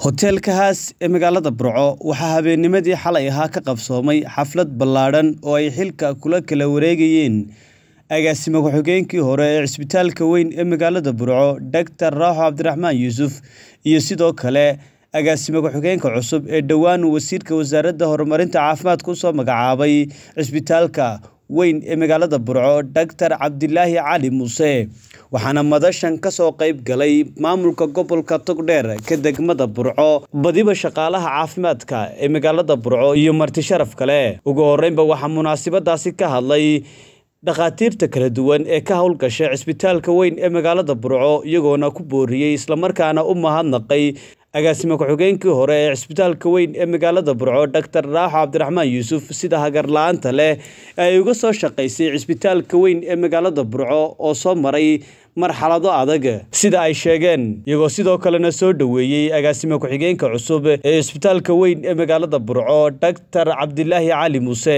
hoteelka haas ee magaalada burco waxaa habeennimadii xalay ahaa ka qabsoomay xaflad ballaadhan oo ay xilka kula kala wareegayeen agaasimo ku-xigeenkii hore ee cisbitaalka weyn ee magaalada burco doctor raaxo cabdiraxmaan yuusuf iyo sidoo kale agaasimo ku-xigeenka cusub ee dhowaan wasiirka wasaaradda horumarinta caafimaadka usoo magacaabay cisbitaalka weyn ee magaalada burco doctor cabdilaahi cali muuse waxaana madashan kasoo qayb galay maamulka gobolka togdheer ka degmada burco badiba shaqaalaha caafimaadka ee magaalada burco iyo marti sharaf kale ugu horeynba waxaa munaasabadaasi ka hadlay dhakhaatiirta kala duwan ee ka howlgasha cisbitaalka weyn ee magaalada burco iyagoona ku booriyey islamarkaana u mahadnaqay agaasimo ku-xigeenkii hore ee cisbitaalka weyn ee magaalada burco doctor raaxo cabdiraxmaan yuusuf sida hagarla-aanta leh ee ay uga soo shaqaysay cisbitaalka weyn ee magaalada burco oo soo maray marxalado adag sida ay sheegeen iyagoo sidoo kalena soo dhoweeyey agaasimo ku-xigeenka cusub ee cisbitaalka weyn ee magaalada burco doctor cabdilaahi cali muuse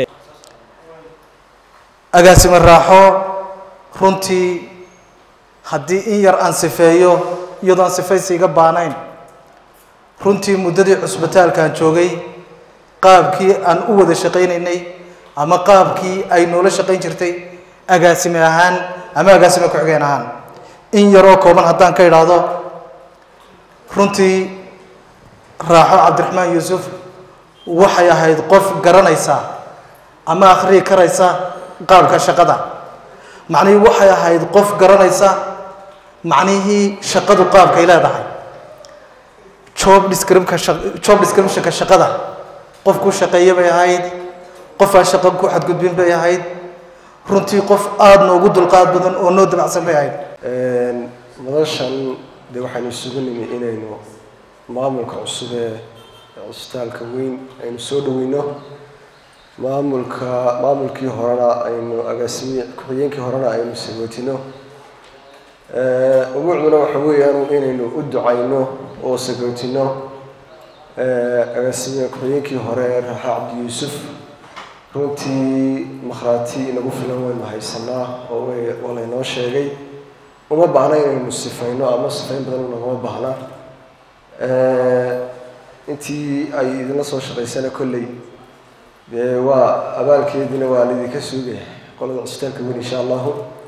agaasimo raaxo runtii haddii in yar aan sifeeyo iyadoo aan sifaysi iga baanayn runtii muddadii cusbitaalkaan joogay qaabkii aan u wada shaqaynaynay ama qaabkii ay noola shaqayn jirtay agaasime ahaan ama agaasime ku-xigeen ahaan in yaroo kooban haddaan ka idhaahdo runtii raaxo cabdiraxmaan yuusuf waxay ahayd qof garanaysa ama akhriyi karaysa qaabka shaqada macnihii waxay ahayd qof garanaysa macnihii shaqadu qaabkay leedahay job descripka job descriptionka shaqada qof ku shaqeeya bay ahayd qof aan shaqo ku xadgudbin bay ahayd runtii qof aada noogu dulqaad badan oo noo dabacsan bay ahayd madashan dee waxaynu isugu nimi inaynu maamulka cusub ee cisbitaalka weyn aynu soo dhaweyno maamulka maamulkii horena aynu agaasimi ku-xigeenkii horena aynu sagootino umuucduna waxa weeyaan inaynu u ducayno oo sagootino agaasimiga ku-xigeenkii hore ee raaxa cabdi yuusuf runtii makhraati inagu filan waynu haysanaa oo waa laynoo sheegay uma baahna inaynu sifayno ama sifayn badan naguma baahna intii ay idinla soo shaqaysana kolley dee waa abaalkeediina waa laydinka suugaya qolada cusbitaalka weyn insha allahu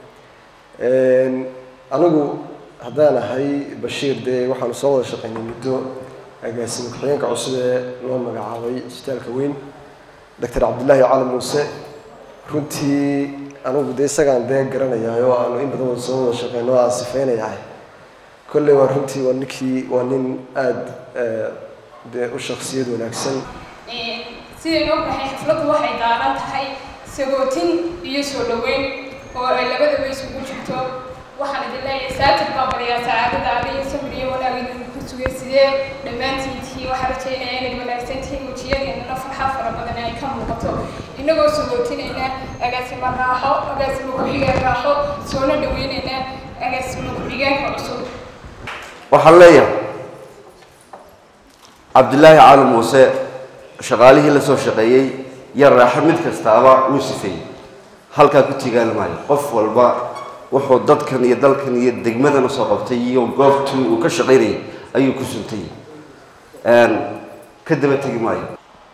anigu haddaan ahay bashiir dee waxaanu soo wada shaqaynay muddo agaasimo ku-xigeenka cusub ee loo magacaabay cisbitaalka weyn doctor cabdillaahi cali muuse runtii anigu dee isagaan dee garanayaa oo aanu in badan wada soo wada shaqeyno o aan sifeynayahay kolley waa runtii waa ninkii waa nin aada dee u shaksiyad wanaagsan sidaynu ognahay xafladdu waxay daaran tahay sagootin iyo soo dhaweyn oo ay labadaba isugu jirto waxaan idin leeyahay saatir baa bariyaa sacaadada adiyo sabir iyo wanaag idin ku sugay sidee dhammaantiintii waxaa rajaynaya inay wanaagsan tihiin wejiyadeenana farxad fara badan ay ka muuqato inagoo sagootinayna agaasimo raaxo agaasimo ku-xigeen raaxo soona dhaweynayna agaasimo ku-xigeenka cusub waxaan leeyahay cabdilaahi cali muuse shaqaalihii la soo shaqeeyey yar raaxo mid kastaaba wuu sifeeyey halkaa ku tigaan maayo qof walba wuxuu dadkan iyo dalkan iyo degmadan usoo qabtay iyo goobtuu uu ka shaqaynayay ayuu ku suntay ka daba tegi maayo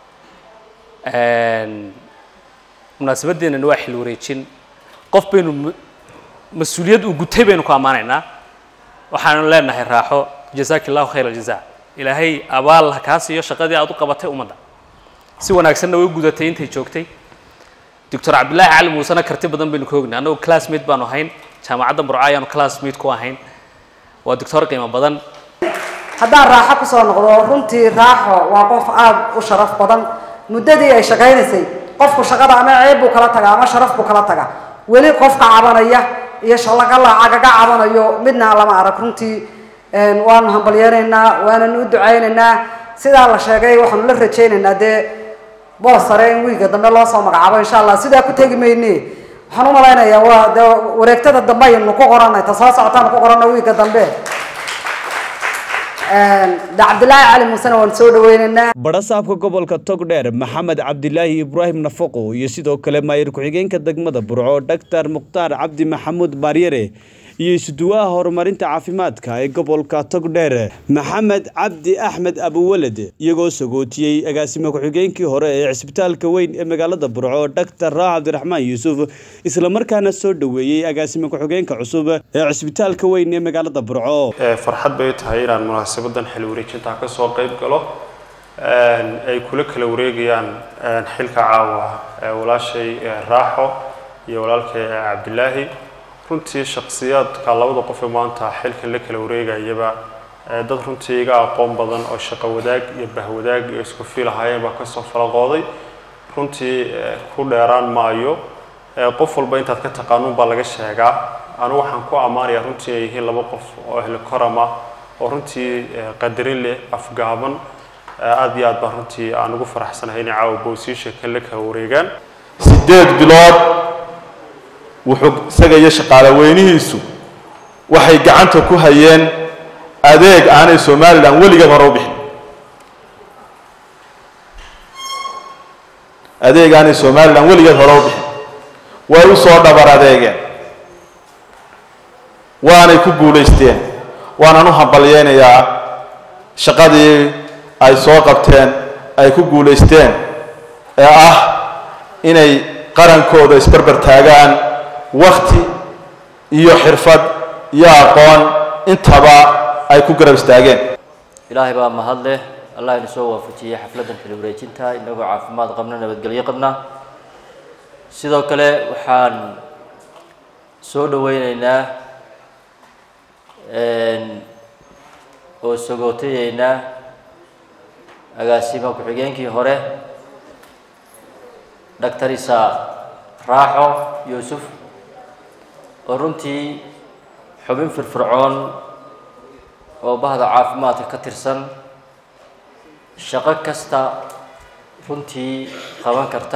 munaasabadeenana waa xil wareejin qof baynu mas-uuliyad uu gutay baynu ku ammaanaynaa waxaanu leenahay raaxo jazaaki allahu khayr aljaza ilaahay abaal ha kaa siiyo shaqadii aada u qabatay ummadda si wanaagsanna way u gudatay intay joogtay doctor cabdillaahi cali muusena karti badan baynu ka ognay annagu classmate baanu ahayn jaamacadda burco ayaanu classmate ku ahayn waa doctor qiimo badan haddaan raaxo kusoo noqdo runtii raaxo waa qof aada u sharaf badan muddadii ay shaqaynaysay qofku shaqada ama ceeb buu kala tagaa ama sharaf buu kala tagaa weli qofka cabanaya iyo shallagalaacagaga cabanayo midna lama arag runtii waanu hambalyeynaynaa waananu u ducaynaynaa sidaa la sheegay waxaanu la rajaynaynaa dee boos sare in wiiga dambe loo soo magacaabo insha allah sidaa ku tegi mayne waxaan u malaynayaa waa dee wareegtada dambe aynu ku qoranay ta soo socotaanu ku qoranay wiiga dambe cabdilaahi cali muusena waan soo dhaweynaynaa badhasaabka gobolka togdheer maxamed cabdilaahi ibraahim nafaqo iyo sidoo kale maayir ku-xigeenka degmada burco doctor mukhtaar cabdi maxamuud baaryare iyo isuduwaha horumarinta caafimaadka ee gobolka togdheer maxamed cabdi axmed abuwaled iyagoo sagootiyey agaasime ku-xigeenkii hore ee cisbitaalka weyn ee magaalada burco doctor raax cabdiraxmaan yuusuf islamarkaana soo dhoweeyey agaasime ku-xigeenka cusub ee cisbitaalka weyn ee magaalada burco farxad bay tahay inaan munaasabadan xil wareejinta ka soo qayb galo ay kula kala wareegayaan xilka caawa walaashay raaxo iyo walaalkay cabdilaahi runtii shakhsiyaadka labada qof ee maanta xilkan la kala wareegayaba dad runtii iga aqoon badan oo shaqo wadaag iyo bahwadaag iyo isku fiilahaayeen baa kasoo falaqooday runtii ku dheeraan maayo qof walba intaad ka taqaanuun baa laga sheegaa anigu waxaan ku ammaanayaa runtii ay yihiin laba qof oo ahli korama oo runtii qadarin leh afgaaban aada iyo aad baan runtii aan ugu faraxsanahay inay caawa boosiisha kan la kala wareegaan sideed bilood wuxuu isaga iyo shaqaale weynihiisu waxay gacanta ku hayeen adeeg aanay somalilan weligeed hore u bixin adeeg aanay somalilan weligeed hore u bixin way u soo dhabar adeegeen waanay ku guulaysteen waanaan u hambalyeynayaa shaqadii ay soo qabteen ay ku guulaysteen ee ah inay qarankooda isbarbar taagaan wakti iyo xirfad iyo aqoon intaba ay ku garab istaageen ilaahay baa mahad leh allah inu soo waafajiyey xafladdan xili wareejinta inagoo caafimaad qabna nabadgelyo qabna sidoo kale waxaan soo dhaweyneynaa oo sagootayeynaa agaasima ku-xigeenkii hore doctor isa raaxo yuusuf oo runtii xubin firfircoon oo bahda caafimaadka ka tirsan shaqo kasta runtii qaban karta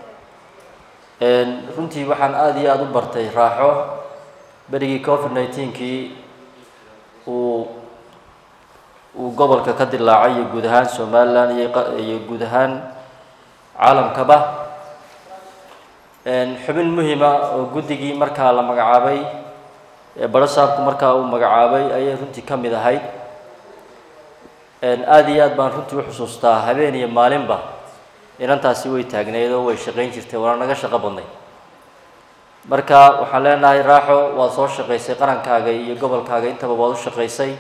runtii waxaan aada iyo aada u bartay raaxo berigii covid nineteenkii uu uu gobolka ka dilaacay iyo guud ahaan somalilan iyo guud ahaan caalamkaba xubin muhima oo guddigii markaa la magacaabay barasaabku markaa uu magacaabay ayay runtii ka mid ahayd aada iyo aad baan runtii u xusuustaa habeen iyo maalinba inantaasi way taagneyd oo way shaqayn jirtay waana naga shaqo badnay marka waxaan leenahay raaxo waad soo shaqaysay qarankaaga iyo gobolkaaga intaba waad u shaqaysay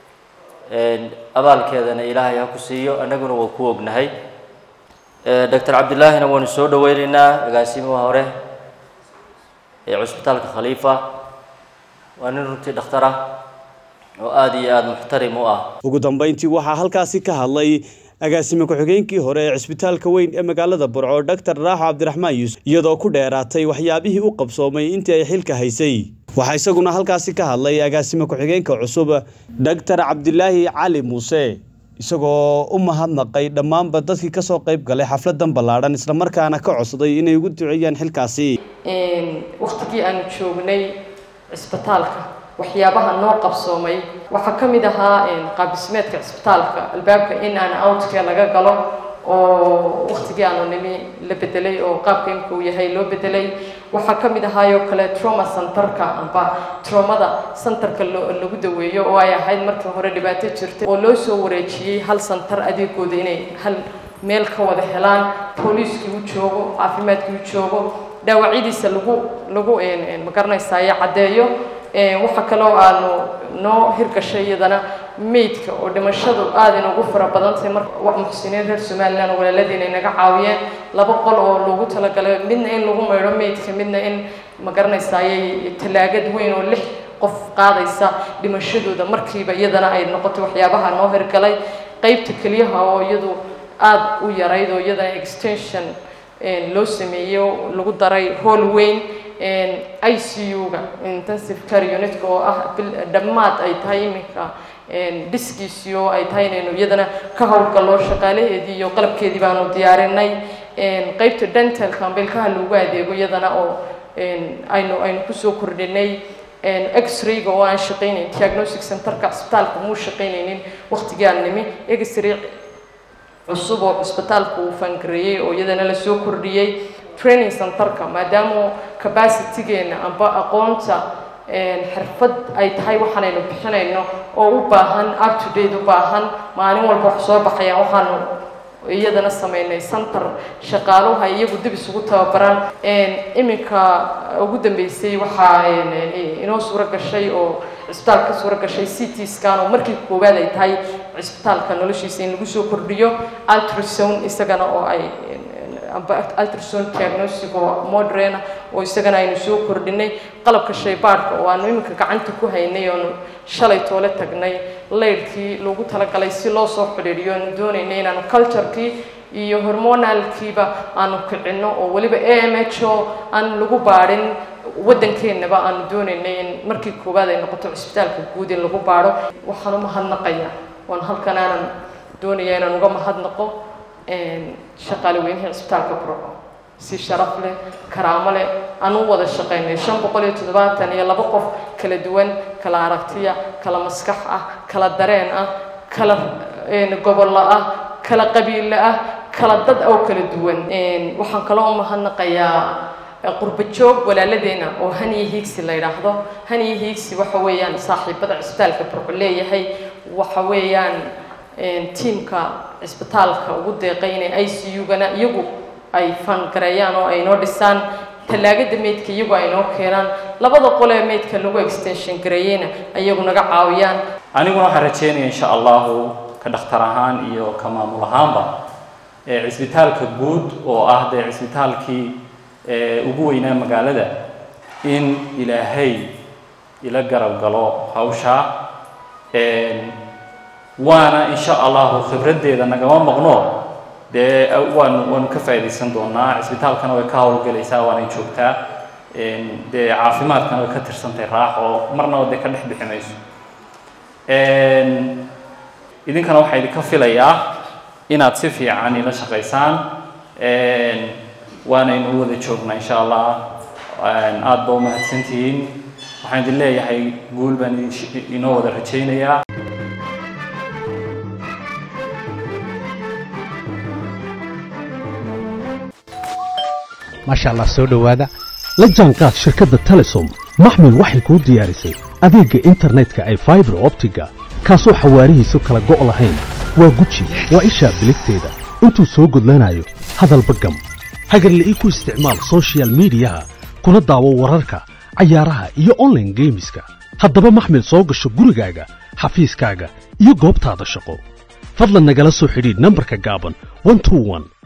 abaalkeedana ilaahay ha ku siiyo annaguna waa ku ognahay doctor cabdillaahina waanu soo dhaweyneynaa agaasimaha hore ee cusbitaalka khaliifa waa nin runtii dhakhtar ah oo aada iyo aada muxtarim u ah ugu dambeyntii waxaa halkaasi ka hadlay agaasime ku-xigeenkii hore ee cisbitaalka weyn ee magaalada burco doctor raaxo cabdiraxmaan yuusuf iyadoo ku dheeraatay waxyaabihii u qabsoomay intii ay xilka haysay waxaa isaguna halkaasi ka hadlay agaasime ku-xigeenka cusub doctor cabdilaahi cali muuse isagoo u mahadnaqay dhammaanba dadkii kasoo qayb galay xafladan ballaadhan islamarkaana ka codsaday inay ugu duceeyaan xilkaasi waktigii aanu joognay cisbitaalka waxyaabaha noo qabsoomay waxaa ka mid ahaa qaabdhismeedka cisbitaalka albaabka in aan outka laga galo oo waktigii aanu nimi la bedelay oo qaabka imka uu yahay loo bedelay waxaa ka mid ahaayoo kale trauma centerka amba traumada centerka lagu daweeyo oo ay ahayd markii hore dhibaato jirtay oo loo soo wareejiyey hal center adeegooda inay hal meel ka wada helaan booliiskii u joogo caafimaadkii u joogo dhaawacyadiisa lagu lagu magaranaysayo caddeeyo waxaa kaloo aanu noo hirgashay iyadana maydka oo dhimashadu aada inoogu fara badantahay marka muxsiniin reer somalilan walaaladiina inaga caawiyeen laba qol oo loogu talagalay midna in lagu maydho maydka midna in magaranaysaayay tallaagad weyn oo lix qof qaadaysa dhimashadooda markiiba iyadana ay noqotay waxyaabaha noo hirgalay qeybta keliyaha oo iyadu aada u yarayd oo iyadana extension loo sameeyo lagu daray hool weyn i c u-ga intensive care unitka oo ah dhammaad ay tahay iminka dhiskiisii oo ay tahay inaynu iyadana ka howlgallo shaqaalaheedii iyo qalabkeedii baanu diyaarinay qeybta dentalka ambilkaha loogu adeego iyadana oo aynu aynu kusoo kordhinay x-rayga oo aan shaqaynayn diagnostic centerka cisbitaalka muu shaqaynaynin waqtigii aan nimi x-ray cusub oo cisbitaalka uu fangareeyey oo iyadana lasoo kordhiyey training centerka maadaama capacitygeena amba aqoonta xirfad ay tahay waxaanaynu bixinayno oo u baahan up to date u baahan maalin walba wax soo baxayaan waxaanu iyadana sameynay center shaqaaluhu ay iyagu dib isugu tababaraan iminka ugu dambeysay waxaa inoo suuro gashay oo cisbitaalka ka suuro gashay c t scan oo markii koowaad ay tahay cisbitaalka noloshiisa in lagu soo kordhiyo ultrasound isagana oo ay ultrasound diagnostic oo modern oo isagana aynu soo kordhinay qalabka shaybaadhka oo aanu iminka gacanta ku haynay oonu shalay toole tagnay laydhkii loogu talagalay si loo soo xidhiidhiyo aanu doonaynay inaanu culturekii iyo hormonalkiiba aanu kicinno oo weliba a m h o aan lagu baadhin waddankeennaba aanu doonaynay in markii koowaad ay noqoto cisbitaalka guud in lagu baadho waxaan u mahadnaqayaa waan halkan aanan doonaya inaan uga mahadnaqo shaqaale weynaha cisbitaalka burco si sharaf leh karaamo leh aan u wada shaqaynay shan boqol iyo toddobaatan iyo laba qof kala duwan kala aragtiya kala maskax ah kala dareen ah kala gobollo ah kala qabiille ah kala dad oo kala duwan waxaan kaloo u mahadnaqayaa qurba joog walaaladeena oo haniya hiigsi la yidhaahdo haniya hiigsi waxa weeyaan saaxiibada cisbitaalka burco leeyahay waxa weeyaan tiimka cisbitaalka ugu deeqay inay i c u-gana iyagu ay fangareeyaan oo ay noo dhisaan tallaagada meydka iyagu ay noo keenaan labada qolee meydka lagu extension gareeyeyna iyagu naga caawiyaan aniguna waxaan rajeynaya insha allahu ka dhakhtar ahaan iyo ka maamul ahaanba cisbitaalka guud oo ah dee cisbitaalkii ugu weynaa magaalada in ilaahay ila garab galo hawshaa waana insha allahu khibraddeeda nagama maqno dee waanu waanu ka faa'iidaysan doonaa cisbitaalkana way ka howlgelaysaa waanay joogtaa dee caafimaadkana way ka tirsantahay raaxo marnaba dee ka dhex bixi mayso idinkana waxaa idinka filayaa inaad si fiican ila shaqaysaan waanaynu wada joognaa insha allah aada ba umahadsantihiin waxaan idin leeyahay guul baan inoo wada rajaynayaa maasha allah soo dhowaada la jaanqaad shirkadda telesom maxmil waxay kuu diyaarisay adeegga internetka ay faibar optiga kaasoo xawaarihiisu kala go' lahayn waa guji waa ishaa biligteeda intuu soo gudlanayo hadalba gam hagarle ii ku isticmaal sochial midiyaha kuna daawo wararka cayaaraha iyo onlaine geemiska haddaba maxmil soo gasho gurigaaga xafiiskaaga iyo goobtaada shaqo fadlan nagala soo xidhiidh nambarka gaaban